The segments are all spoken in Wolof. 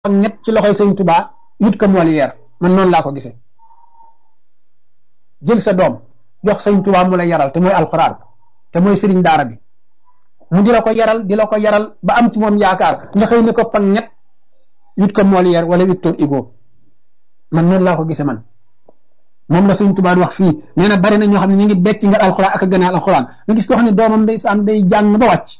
ak ñett ci loxoy sëñ Tuubaa yut ko Molière man noonu laa ko gisee jël sa doom jox sëñ Tuubaa mu la yaral te mooy alxuraan te mooy sëriñ daara bi mu di la ko yaral di la ko yaral ba am ci moom yaakaar nga xëy ne ko pang ñett yut ko Molière wala Victor Hugo man noonu laa ko gisee man moom la sëñ Tuubaa wax fii nee na bari na ñoo xam ne ñu ngi becc nga alxuraan ak a gën a alxuraan nga gis ko xam ne doomam day saan day jàng ba wàcc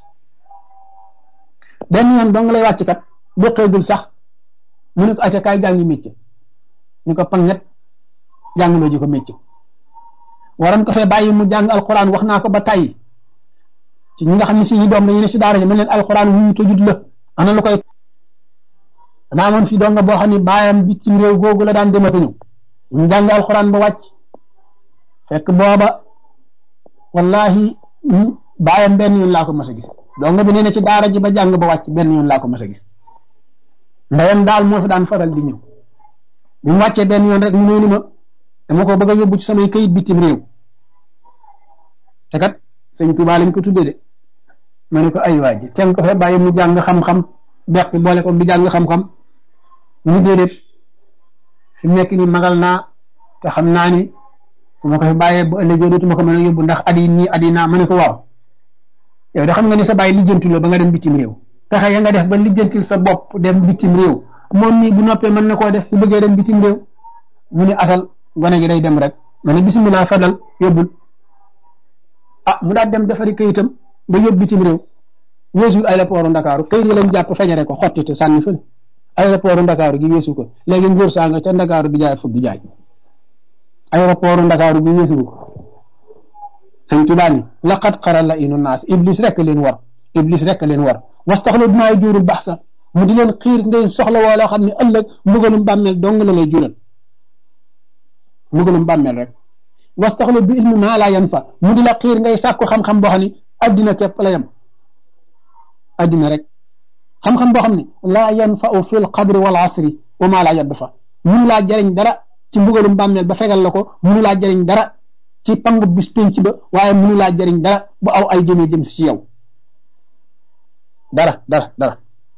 benn yoon dong lay wàcc kat boqeegul sax mu ne ko acca kaay jàngi métier ñu ko pang ñett jàngaloo ji ko métier waroon ko fee bàyyi mu jàng alxuraan wax naa ko ba tàyyi ci ñi nga xam ne si ñu doom dañu ne si daara ji mën leen alxuraan wuyu tojut la ana lu koy danaa amoon fii doon nga boo xam ne baayam bitim réew googu la daan demati ñëw ñu jàng alxuraan ba wàcc fekk booba wallahi baayam benn yoon laa ko mas a gis donc bi nee na ci daara ji ba jàng ba wàcc benn yoon laa ko mas a gis ndeyam daal moo fi daan faral di ñëw bi mu wàccee benn yoon rek mu ñëw ni ma dama ko bëgg a yóbbu ci samay kayit bitim réew te kat sëñ Tuubaa lañ ko tuddee de ma ne ko ay waa ji teel ko fa bàyyi mu jàng xam-xam beq boole ko di jàng xam-xam mu déedéet fi mu nekk nii magal naa te xam naa ni su ma ko fi bàyyee ba ëllëgee dootuma ko mën a yóbbu ndax at yi nii at yi naa ma ne ko waaw yow de xam nga ni sa bàyyi lijjantiloo ba nga dem bitim réew pexe ya nga def ba lijjantil sa bopp dem bitim réew moom nii bu noppee mën na koo def bu bëggee dem bitim réew mu ne asal gone gi day dem rek ma ne bisimilah fadal yóbbul ah mu daal dem defari kayitam ba yóbbu bitim réew weesul aéroport Ndakaaru kayit yi lañ jàpp fejare ko xottite sànni fële aéroport Ndakaaru gi weesu ko léegi nguur saa nga ca Ndakaaru di jaay fukki jaay aéroport Ndakaaru gi weesu ko sëñ Tuubaa ni laqad xara la inu naas iblis rek leen war iblis rek leen war wastaxlu bimaa juurul baax sax mu di leen xiir ngeen soxla woo loo xam ne ëllëg mbugalum bàmmeel dong la lay jural mbugalum bàmmeel rek wastaxlu bi ilmi maa laa yan fa mu di la xiir ngay sàkku xam-xam boo xam ne addina képp la yem addina rek xam-xam boo xam ne laa yan fa u fil qabri wal asri wa maa laa yadd fa munu laa jariñ dara ci mbugalum bàmmeel ba fegal la ko munu laa jariñ dara ci pangu bis penc ba waaye munu laa jariñ dara bu aw ay jëmee jëm si yow dara dara dara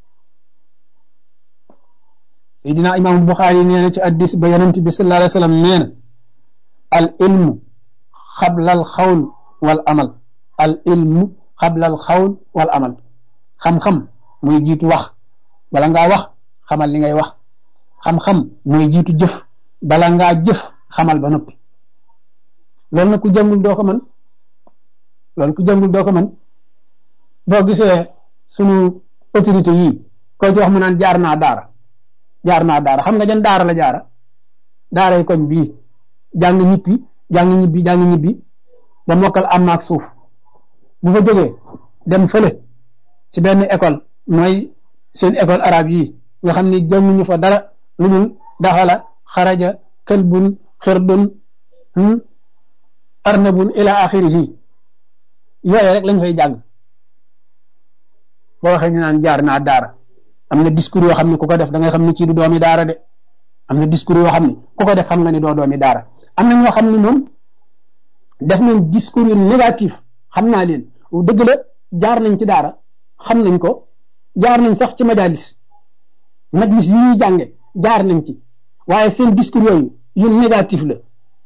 Seydina Imam Buxaari nee na ci addis ba yonent bi sallallahu alayhi wa sallam nee na al ilmu xabla al xawl wal amal al ilmu xabla al xawl wal amal xam-xam mooy jiitu wax bala ngaa wax xamal li ngay wax xam-xam mooy jiitu jëf bala ngaa jëf xamal ba noppi loolu nag ku jàngul doo ko mën loolu ku jàngul doo ko mën boo gisee sunu autorité yii ko ci wax mu naan jaar naa daara jaar naa daara xam nga jan daara la jaara daara yi koñ bii jàng ñibbi jàng ñibbi jàng ñibbi ba mokkal am ak suuf bu fa jógee dem fële ci benn école mooy seen école arabe yi nga xam ni jànguñu fa dara lu dul daxala xaraja këlbun xirdun arnabun ila axirihi yooyu rek lañ fay jàng boo waxee ñu naan jaar naa daara am na discours yoo xam ne ku ko def da ngay xam ne kii du doomi daara de am na discours yoo xam ne ku ko def xam nga ni doo doomi daara am na ñoo xam ne moom def nañ discours yu négatif xam naa leen dëgg la jaar nañ ci daara xam nañ ko jaar nañ sax ci majalis majlis yi ñuy jànge jaar nañ ci waaye seen discours yooyu yu négatif la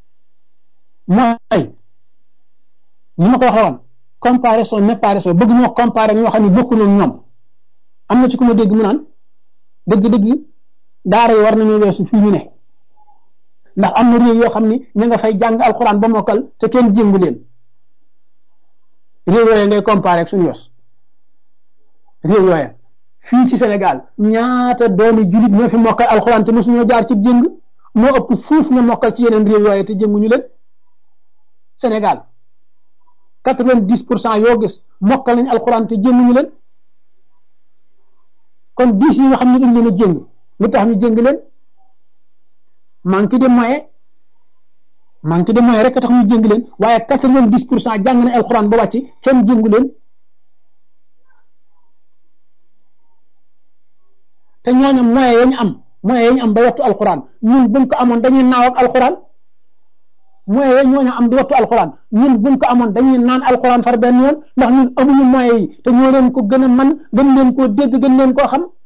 mooy ni ma ko waxee woon comparaison n'est pas raison bëgg ñoo comparer ñoo xam ne bokkuñu ak ñoom am na ci ku ma dégg mu naan dëgg-dëgg daara yi war nañoo weesu fii ñu ne ndax am na réew yoo xam ni ña nga fay jàng alxuraan ba mokkal te kenn jéngu leen réew yooya ngay comparer ak suñu yos réew yooya fii ci Sénégal ñaata doomi julit ñoo fi mokkal alxuraan te mosuñoo jaar ci jéng moo ëpp fuuf nga mokkal ci yeneen réew yooya te jénguñu leen Sénégal quatre-vingt-dix pour cent yoo gis mokkal nañ alxuraan te jénguñu leen kon dix yi nga xam ne dañ leen a jéng lu tax ñu jéng leen manque de moyen manque de moyen rek a tax ñu jéng leen waaye quatre-vingt-dix pour cent jàng nañ alxuraan ba wàcc kenn jéngu leen te ñooñu moyen ya ñu am moyen ya ñu am ba wattu alxuraan ñun buñ ko amoon dañuy naaw ak alxuraan moyen ya ñooñu am di wattu alxuraan ñun buñ ko amoon dañuy naan alxuraan far benn yoon ndax ñun amuñu moyen yi te ñoo leen ko gën a man gën leen koo dégg gën leen koo xam